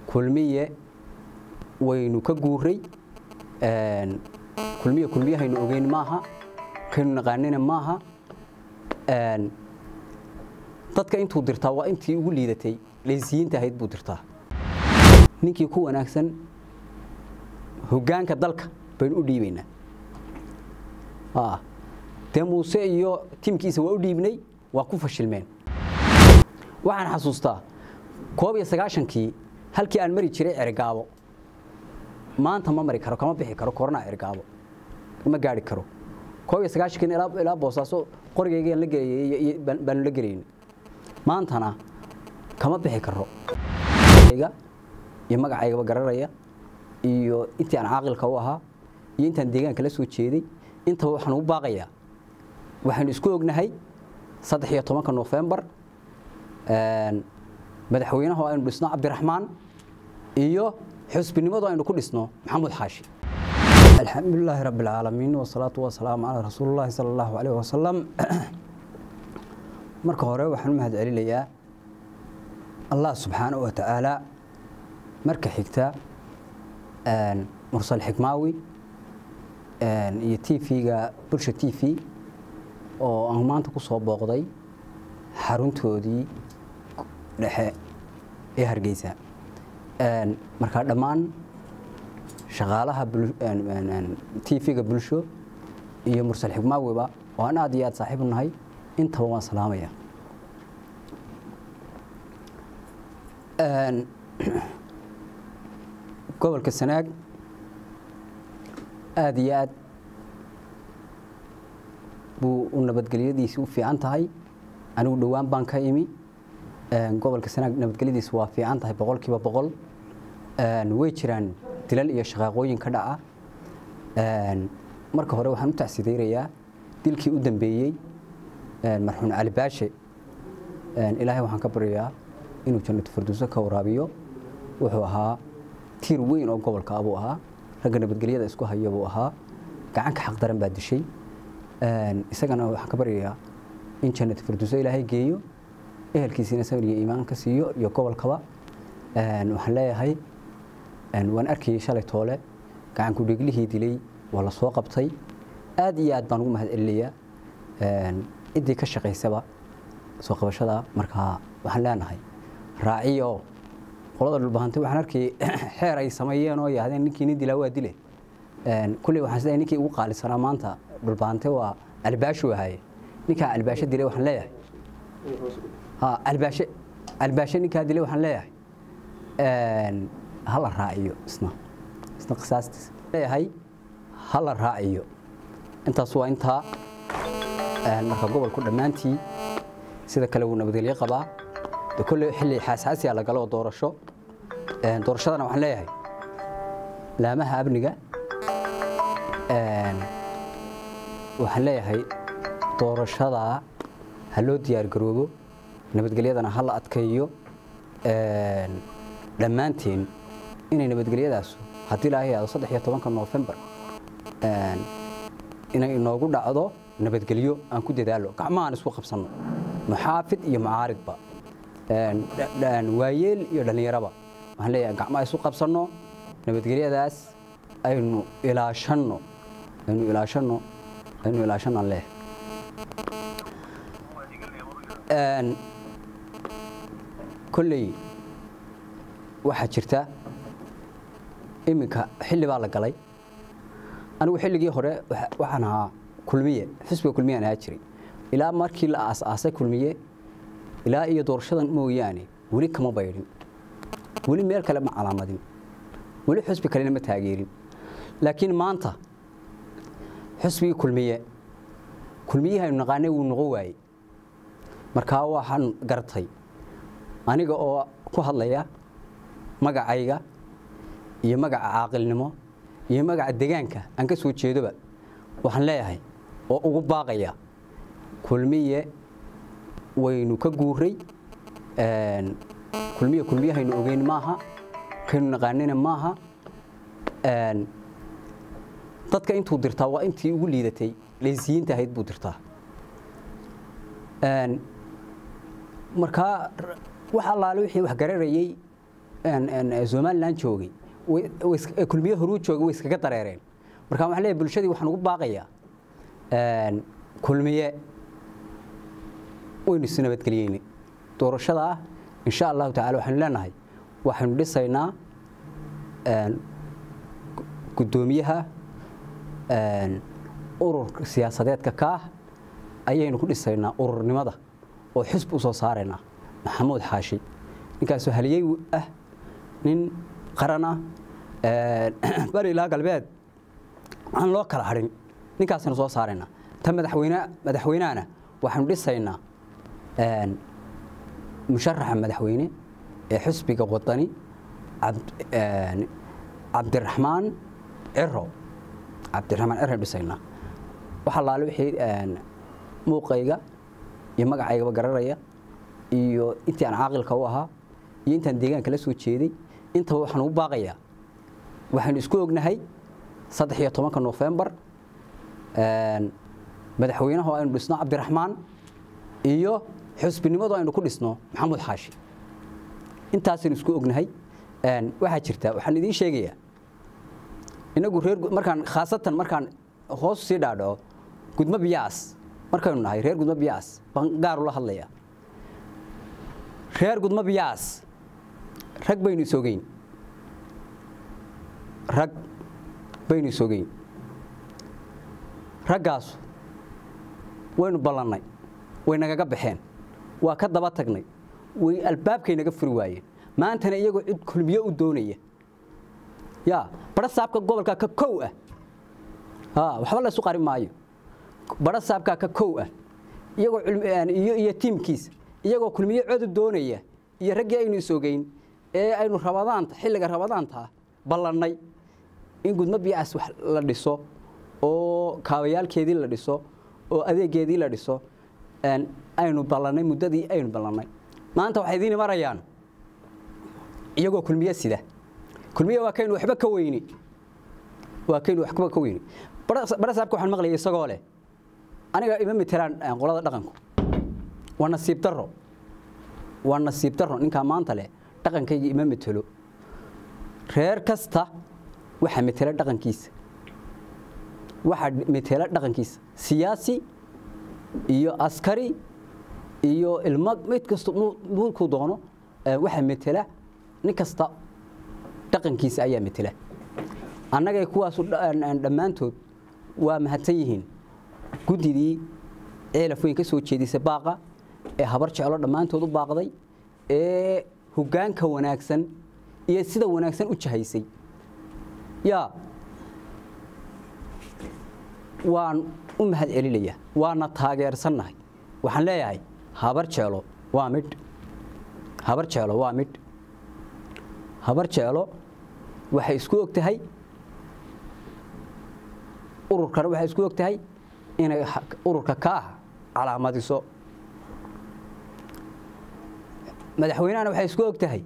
kulmiye waynu ka guuray kulmiye kulmiyahaynu ogeyn maaha kaynu naqaanina maaha dadka intuu dirtaa waa intii ugu liidatay laysiyiinta ahayd buu dirtaa ninkii ku wanaagsan hoggaanka dalka baynu u dhiibaynaa dee muuse iyo tiimkiisa waa u dhiibnay waa ku fashilmeen waxaan xasuustaa koob iyo sagaashankii halkii aan mari jiray cergaabo maanta ma mari karo kama bixi karo korona cergaabo ma gaari karo koob iyo sagaashankii ilaa boosaaso qorigaygaan la gelayay baanu la gelaynay maantana kama bixi karo iyo magacaygaba gararaya iyo intii aan caaqilka u ahaa iyo intaan deegaanka la soo jeeday intaba waxaan ugu baaqayaa waxaynu isku ognahay saddex iyo tobanka nofembar madaxweynaha aynu dhisno cabdiraxmaan iyo xusbinimadu aynu ku dhisno maxamuud xaashi alxamdulilaahi rabbi alcaalamiin wasalaatu wasalaamu calaa rasuulillahi sala allahu calayh wasalam marka hore waxaan u mahad celinayaa allah subxaanahu wa tacaala marka xigta mursal xikmaawi iyo t v-ga bulsha t v oo aan maanta ku soo booqday xaruntoodii dhexe ee hargeysa markaa dhammaan shaqaalaha t v-ga bulsho iyo mursal xikmaawiba oo aan aad iyo aad saaxiib u nahay intaba waan salaamaya gobolka sanaag aada iyo aad buu u nabadgelyadiisi u fiican tahay anigu dhowaan baan ka imi gobolka sanaag nabadgelyadiisi waa fiican tahay boqol kiiba boqol way jiraan dilal iyo shaqaaqooyin ka dhaca marka hore waxaan u tacsideyrayaa dilkii u dambeeyey marxuun cali baashe ilaahay waxaan ka baryayaa inuu jannatu farduuso ka waraabiyo wuxuu ahaa tiir weyn oo gobolka abuu ahaa ragga nabadgelyada isku haya buu ahaa gacanka xaqdaran baa dishay isagana waxaan ka baryayaa in jannatu farduuso ilaahay geeyo ehelkiisiina sabir iyo iimaan ka siiyo iyo gobolkaba waxaan leeyahay waan arkayay shalay toole gacanku dheglihii dilay waa la soo qabtay aad iyo aad baan ugu mahad celinayaa ciddii ka shaqaysaba soo qabashada markaa waxaan leenahay raaciyo qolada dhulbahantay waxaan arkayay xeer ay sameeyeen oo yaahdeen ninkii nin dilaa waa dile kulley waxaan sidaa ninkii ugu qaalisanaa maanta dhulbahante waa albaashu ahaye ninkaa albaasho dilay waxaan leeyahay albaashe albaashe ninkaa dilay waxaan leeyahay hala raaciyo isna isna qisaastiis leeyahay hala raaciyo intaas waa intaa marka gobolku dhammaantii sida kale wuu nabadgelyo qabaa de kolley xilli xaasaasiya la galo doorasho doorashadana waxaan leeyahay laamaha amniga waxaan leeyahay doorashada ha loo diyaargaroobo nabadgelyadana ha la adkeeyo dhammaanteen inay nabadgelyadaas haddii ilaahay aado saddex iyo tobanka noofembar inay inoogu dhacdo nabadgelyo aan ku dadaalo gacmahaan isku qabsanno muxaafid iyo mucaaridba waayeel iyo dhallinyaraba waxaan leeyahay gacmaha isu qabsanno nabadgelyadaas aynu ilaashanno aynu ilaashanno aynu ilaashanno aan leeyahay kolley waxaa jirta iminka xilli baa la galay anigu xilligii hore waxaan ahaa kulmiye xisbiga kulmiyaan ahaa jiray ilaa markii la aas-aasay kulmiye ilaa iyo doorashadan mooyaane weli kama baydhin weli meel kale ma calaamadin weli xusbi kalena ma taageerin laakiin maanta xusbigii kulmiye kulmiyihaynu naqaanay wuu noqon waayey markaa waxaan gartay aniga oo ku hadlaya magacayga iyo magaca caaqilnimo iyo magaca degaanka aan ka soo jeedoba waxaan leeyahay oo ugu baaqaya kulmiye waynu ka guuray kulmiye kulmiyahaynu ogeyn maaha kaynu naqaanina maaha dadka intuu dirtaa waa intii ugu liidatay laysiyiinta ahayd buu dirtaa markaa wax allaale wixii wax gararayey somalilan joogay kulmiye horuu joogay way iskaga dareereen marka waxaan leeyahay bulshadii waxaan ugu baaqayaa kulmiye waynu is nabadgeliyeyne doorashada ah insha allahu tacala waxaynu leenahay waxaynu dhisaynaa guddoomiyaha ururka siyaasadeedka ka ah ayaynu ku dhisaynaa ururnimada oo xisb u soo saaraynaa maxamuud xaashi ninkaasoo haliyey ah nin qaran ah bari ilaa galbeed aan loo kala hadhin ninkaasaynu soo saaraynaa ta madaxweyne madaxweynahana waxaynu dhisaynaa musharaxa madaxweyne ee xisbiga wadani cabdiraxmaan ciro cabdiraxmaan ciro dhisaynaa waxa laale wixii muuqayga iyo magacaygaba garanaya iyo intii aan caaqilka u ahaa iyo intaan deegaanka la soo jeeday intaba waxaan ugu baaqayaa waxaynu isku ognahay saddex iyo tobanka nofembar madaxweynaha oo aynu dhisno cabdiraxmaan iyo xusbinimadu aynu ku dhisno maxamuud xaashi intaasaynu isku ognahay waxaa jirta waxaan idiin sheegayaa inagu reer markaan khaasatan markaan hoos sii dhaadhaco gudmo biyaas markaynu nahay reer gudmo biyaas baan gaar ula hadlayaa reer gudmo biyaas rag baynu isogeyn rag baynu isogeyn raggaasu waynu ballannay way nagaga baxeen waa ka daba tagnay way albaabkay naga furi waayeen maantana iyagoo cid kulmiyo u doonaya ya bara saabka gobolka ka kow ah waxba la isu qari maayo bara saabka ka kow ah iyagoo iyo iyo tiimkiisa iyagoo kulmiyo codu doonaya iyo raggii aynu isogeyn ee aynu rabadaanta xilliga rabadaanta ballannay in gudmo biyacaas wax la dhiso oo kaabayaalkeedii la dhiso oo adeegeedii la dhiso aynu ballannay muddadii aynu ballannay maanta waxay idiin marayaan iyagoo kulmiye sida kulmiye waa kaynu waxba ka weyni waa kaynu waxba ka weyni barasaabka waxaan maqlayay isagoo leh aniga ima matelaan qolada dhaqanku waa nasiib darro waa nasiib darro ninkaa maanta leh dhaqankayga ima metelo reer kasta waxaa metela dhaqankiisa waxaa metela dhaqankiisa siyaasi iyo askari iyo ilmo mid kasta nuurkuu doono waxaa metela nin kasta dhaqankiisa ayaa metela annagay kuwaasu dhammaantood waa mahadsan yihiin guddidii ceelaf weyn ka soo jeedisay baaqa ee habar jeclo dhammaantood u baaqday ee hoggaanka wanaagsan iyo sida wanaagsan u jahaysay yaa waan u mahad celinayaa waana taageersannahay waxaan leeyahay habar jeelo waa midh habar jeelo waa midh habar jeelo waxay isku og tahay ururkana waxay isku og tahay inay ururka ka ah calaamadiso madaxweynahana waxay isku og tahay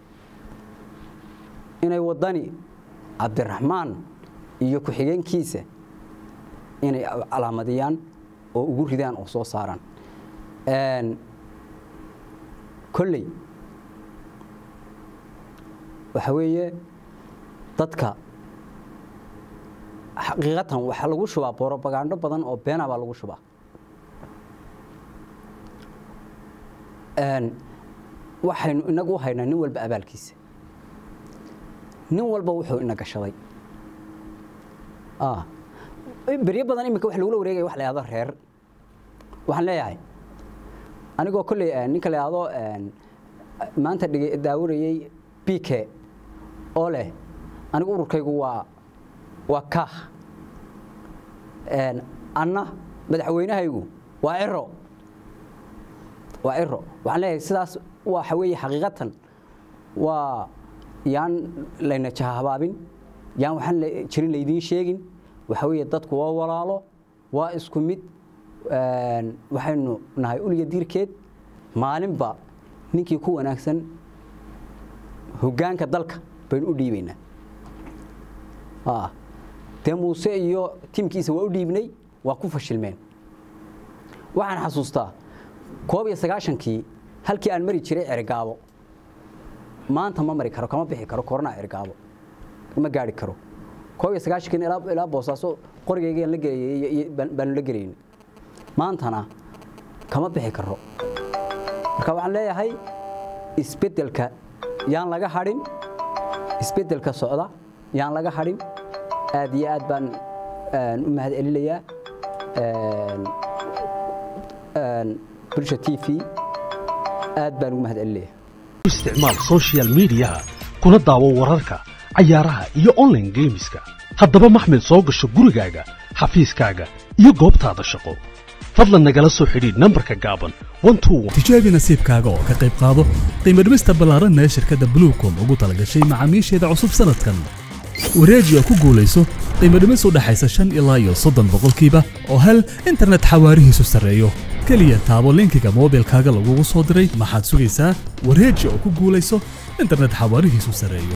inay waddani cabdiraxmaan iyo ku-xigeenkiisa inay calaamadiyaan oo ugu ridaan oo soo saaraan kolley waxa weeye dadka xaqiiqatan waxaa lagu shubaa borobagando badan oo beena baa lagu shubaa waxaynu inagu u haynaa nin walba abaalkiisa nin walba wuxuu ina gashaday beryo badan iminka wax lagula wareegaya wax la yahdo reer waxaan leeyahay anigoo kolley ninka la yahdo maanta dhig daawanayey b k oo leh anigu ururkaygu waa waa kaah anna madaxweynahaygu waa ciro waa ciro waxaan leeyahay sidaas waxa weeye xaqiiqatan waa yaan layna jahabaabin yaan waxaan jirin laydiin sheegin waxa weeye dadku waa walaalo waa isku mid waxaynu nahay uliga diirkeed maalinba ninkii ku wanaagsan hoggaanka dalka baynu u dhiibaynaa dee muuse iyo tiimkiisa waa u dhiibnay waa ku fashilmeen waxaan xasuustaa koob iyo sagaashankii halkii aan mari jiray ceregaabo maanta ma mari karo kama bixi karo korona ergaabo ma gaari karo koob iyo sagaashankiina ilaa ilaa boosaaso qorigaygaan la gelayay baanu la gelaynay maantana kama bixi karo marka waxaan leeyahay isbeddelka yaan laga hadhin isbeddelka socda yaan laga hadhin aad iyo aad baan u mahad celinayaa bulsha t v aad baan ugu mahad celinayaa isticmaal social midiyaha kuna daawo wararka cayaaraha iyo online geemiska haddaba maxmed soo gasho gurigaaga xafiiskaaga iyo goobtaada shaqo fadlan nagala soo xidhiidh nambarka gaaban tijaabi nasiibkaaga oo ka qayb qaado qiimo dhimista ballaaranna ee shirkadda bluecom ugu talagashay macaamiisheeda cusub sanadkan wareeji oo ku guulayso qiimo dhimis u dhaxaysa shan ilaa iyo soddon boqolkiiba oo hel internet xawaarihiisu sarreeyo keliya taabo linkiga moobilkaaga lagugu soo diray maxaad sugaysaa wareeji oo ku guulayso internet xawaarihiisu sarreeyo